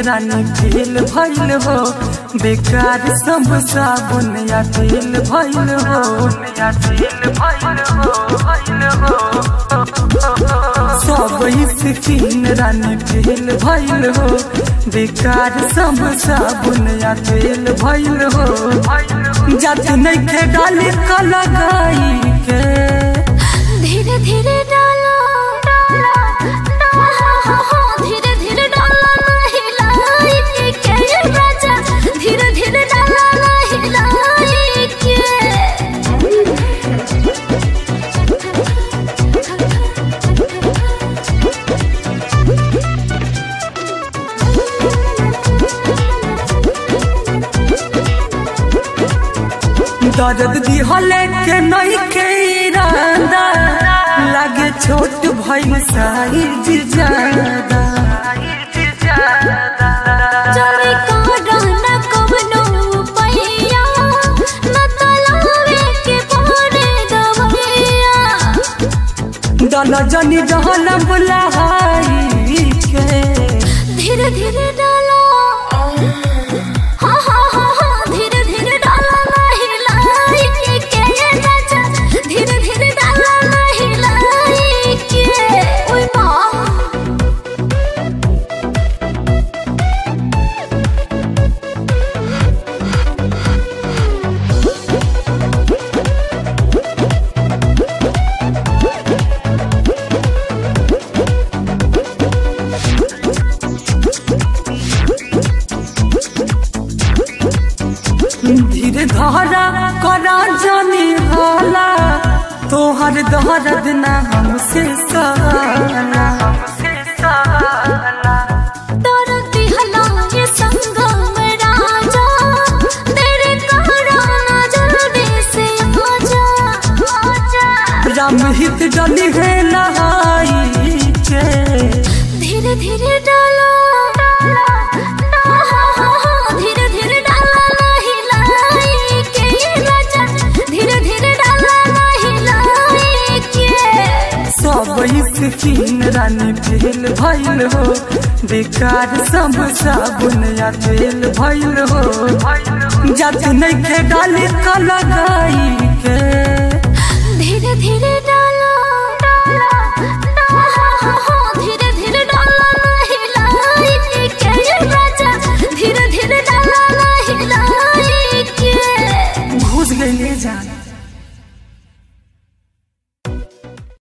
रानी fail भइल हो बेकार सब साबुन या तेल भइल हो या तेल भइल हो भइल हो सब स्किन रानी फेल भइल हो बेकार सब साबुन या तेल भइल हो जात नहीं खे डाली का लगाई के धीरे धीरे डालो धीरे धीरे डालो नहीं लाई के राजा धीरे धीरे डालो नहीं लाई के दर्द दिहले के नहीं के इरादा लागे छोट भइल साइज ज्यादा चोरी करना कवनो पैया न तलावे के पड़े दवैया दल जनी जहल बुलाई के धीरे धीरे डालो हाँ हाँ हाँ हाँ धीरे धीरे डालो नहीं लाई के राजा धीरे धीरे डालो नहीं लाई के ओए माँ धीरे धारा करा जानी हाला तोहर दर्द ना हमसे साला डरती हला ये संगम राजा तेरे कहराना जल्दी से आजा आजा राम हित डली है नहाई के धीरे धीरे डालो धीरे धीरे डालो नहीं लाई के राजा धीरे धीरे डालो नहीं लाई के सब स्किन रानी फेल भइल हो बेकार सब साबुन या तेल भइल हो जात नहीं खे डाली का लगाई